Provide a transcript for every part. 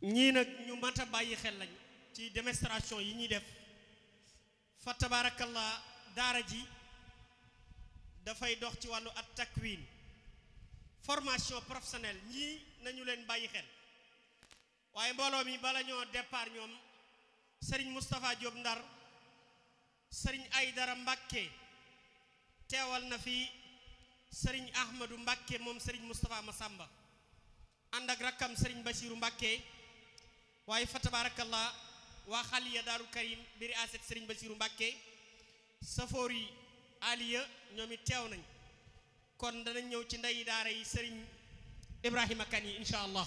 ñii nag ñu mat a bàyyi xel lañ ci démonstration yi ñuy def fa tabaarakallah daara ji dafay dox ci wàllu at takwin formation professionnelle ñii nañu leen bàyyi xel waaye mbooloo mi bala ñoo départ ñoom sëriñ Moustapha Diop Ndar sëriñ Aydara Mbàkke teewal na fi sëriñ Ahmadou Mbàkke moom sëriñ Moustapha Massamba ànd ak rakkam sëriñ Basiiru Mbàkke waaye fa tabaarakallah waa xaliya daaru karim biri aset sëriñ Basiiru Mbàkke safoor yi aliya ñoom it teew nañ kon danañ ñëw ci ndey daara yi sëriñ Ibrahima Kan yi insha allah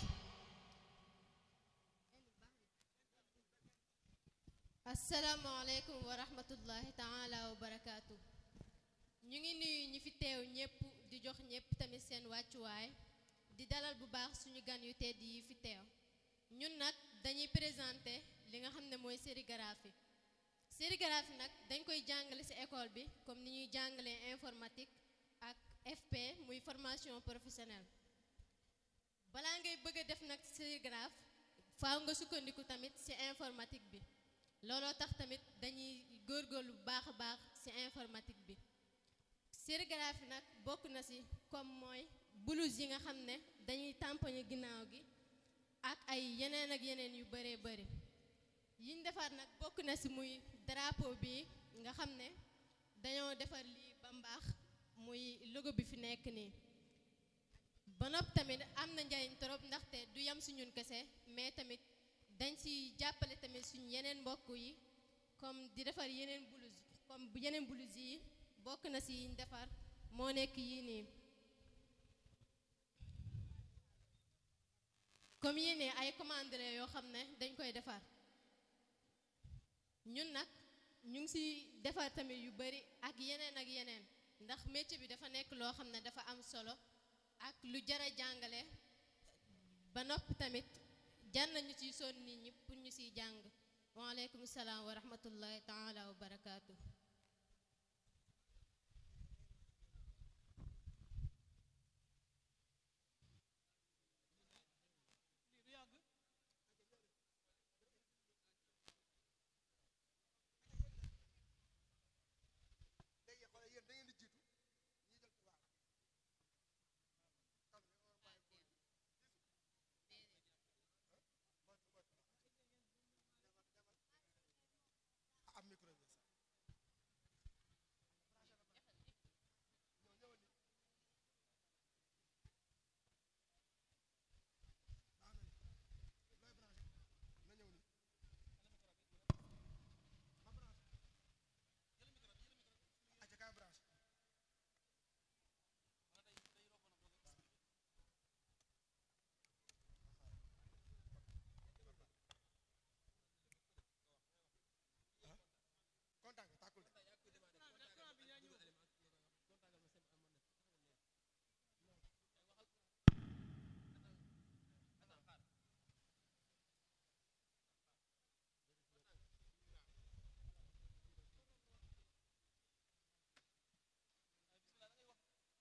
asalaamaaleykum wa rahmatullahi taala wa barakaatu ñu ngi nuyu ñi fi teew ñëpp di jox ñëpp tamit seen wàccuwaay di dalal bu baax suñu gan yu tedd yi fi teew ñun nag dañuy présenté li nga xam ne mooy sérigraphie sérigraphie nag dañ koy jàngale ci école bi comme ni ñuy jàngalee informatique ak FP muy formation professionnelle balaa ngay bëgg a def nag sérigraphe faaw nga sukkandiku tamit ci informatique bi looloo tax tamit dañuy góorgóorlu bu baax a baax ci informatique bi sérigraphie nag bokk na ci comme mooy blouse yi nga xam ne dañuy tampoñe ginnaaw gi ak ay yeneen ak yeneen yu bëree bëri yiñ defar nag bokk na ci muy drapeau bi nga xam ne dañoo defar lii ba mbaax muy logo bi fi nekk nii ba nopp tamit am na njariñ trop ndaxte du yam ci ñun kese mais tamit dañ ci jàppale tamit suñu yeneen mbokk yi comme di defar yeneen blouse comme bu yeneen blouse yi bokk na ci yiñ defar moo nekk yii nii comme yii nii ay commande la yoo xam ne dañ koy defar ñun nag ñu ngi ci defar tamit yu bari ak yeneen ak yeneen ndax métier bi dafa nekk loo xam ne dafa am solo ak lu jara jàngale ba noppi tamit jar nañu ciy sonn nit ñi pour ñu ciy jàng waaleykum salaam wa rahmatullahi taala wa barakaatu